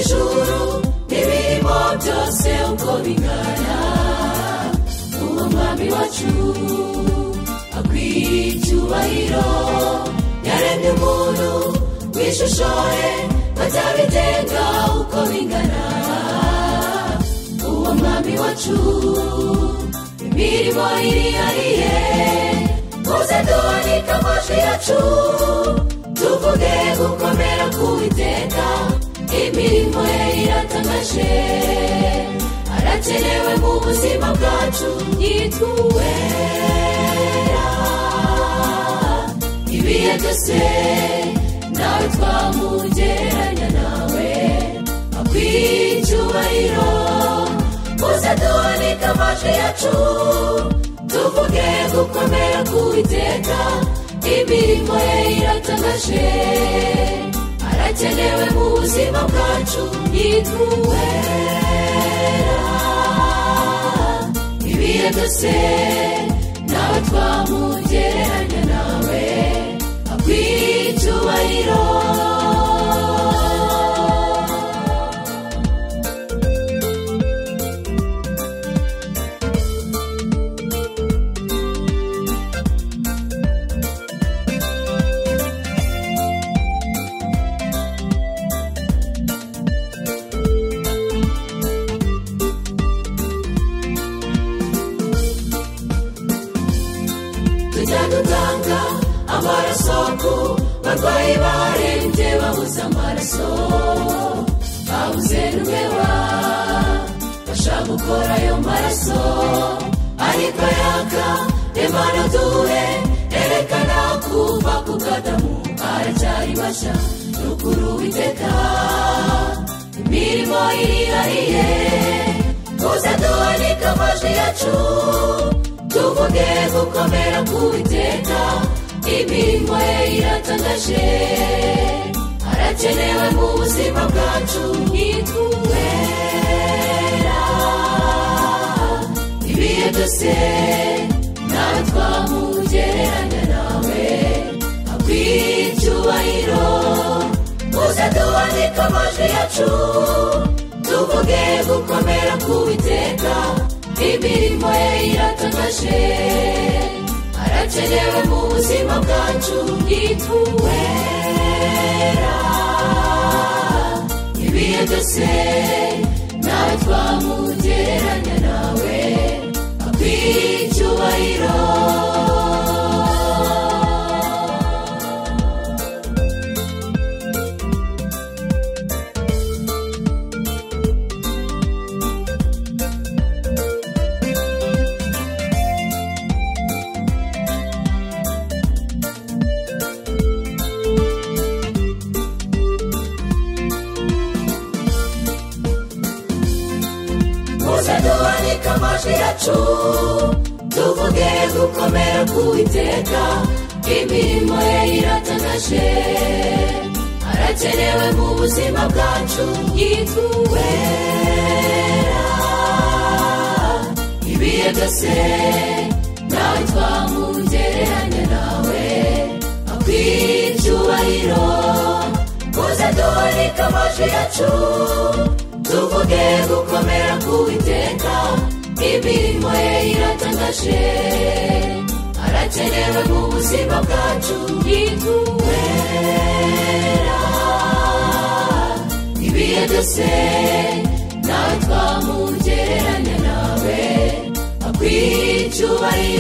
ijuru n'ibirimo byose uko bingana uwo mwami wacu akwiye icyubahiro yaremye umuntu w'ishushoye batabitenga uko bingana uwo mwami wacu imirimo irihariye muze duhanike amajwi yacu tuvuge gukomera k'uwiteka imirimo ye iratangaje arakenewe mu buzima bwacu yitwera ibihe byose nawe twamugereranya nawe akwiye icyubahiro muze duhanike amajwi yacu tuvuge gukomera k'uwiteka imirimo ye iratangaje arakenewe mu buzima bwacu yitwera ibihe byose nawe twamugereranya nawe akwiye icyubahiro tujya dutanga amaraso ku barwayi barembye babuze amaraso babuze n'umweba bashaka gukora ayo maraso ariko yaka imana duhe erekana kuva ku kadamu aracyari mashya ruguru witeka imirimo irihariye muze duhanike amajwi yacu tuvuge gukomera k'uwiteka imirimo ye iratangaje arakenewe mu buzima bwacu nitwera ibihe byose nawe twamugereranya nawe akwiye icyubahiro muze duhanike amajwi yacu tuvuge gukomera k'uwiteka imirimo ye iratangaje arakenewe mu buzima bwacu yitwera ibihe byose nawe twamugereranya nawe akwiye icyubahiro muze duhanike amajwi yacu tuvuge gukomera k'uwiteka imirimo ye iratangaje arakenewe mu buzima bwacu yitwera ibihe byose nawe twamugereranya nawe akwiye icyubahiro muze duhanike amajwi yacu tuvuge gukomera k'uwiteka imirimo ye iratangaje arakenewe mu buzima bwacu yitwera ibihe byose nawe twamugereranya nawe akwiye icyubahiro